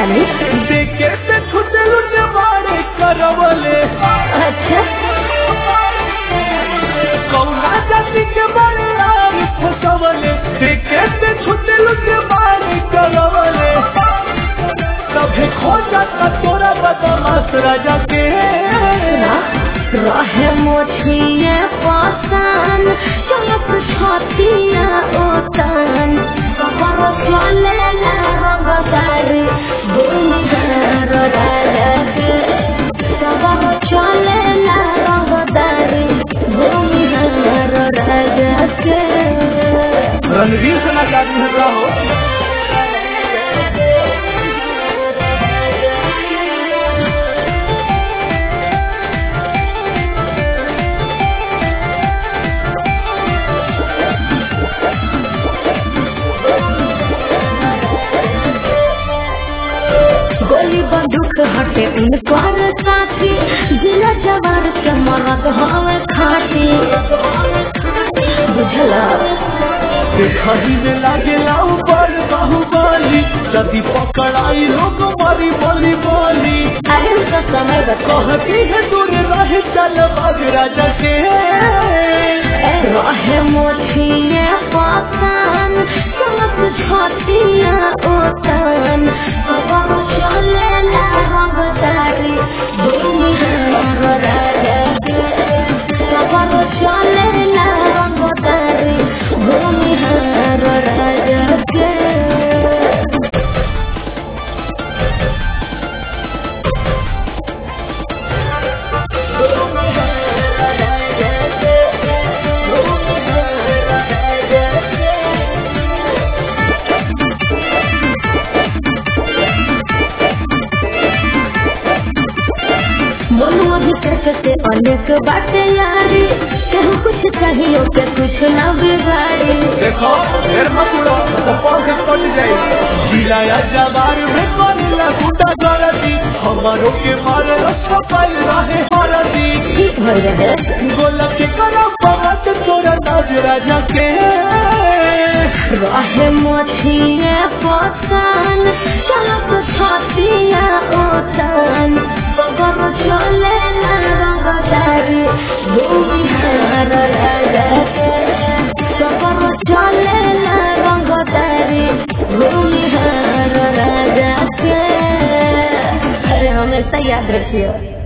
तनी देखे से छुटे लुटे बारे करवले अच्छा कौना जाति के बारे यार फसवले देखे से छुटे लुटे बारे करवले तभे खो जाता तोरा बदमाश राजा के सुना रहे मोछिए पासन चलत छतिया ओतन कबर चले ला रंगदारी बुंदर राजे कबर चले ला रंगदारी बुंदर राजे रणवीर से ना जादू है का हो गोली बंदूक हटे उनकर साथी जिला जवार के मरद हवे खाटी बुझला देखही में लागे लाऊ बड़ बाहुबली यदि पकड़ाई लोग मारी बोली बोली अरे उसका समय बता कहती है दूर रहे चल बाग राजा के रहे मोछिए पासन चलत छतिया ओतन कबर चले ला रंगदारी भूमि राजा कबर चले ला रंगदारी भूमि राजा के मनुआ भी से अनेक बाटे यारी कहूँ कुछ चाहिए के कुछ ना बिगाड़ी देखो फिर मत उड़ो तो पाँव से कट जाए जिलाया जवार में करेला गुंडा गलती हमारो के मारे सफल रहे हरदी ठीक हो रहे गोला के करो पवत तोरा नाज राजा के रहे मोछिए पसन चलत छतिया ओतन बगर चले ना रंगदारी भूमि हर राजा बगर चले ना रंगदारी भूमि हर राजा के अरे हमेशा याद रखियो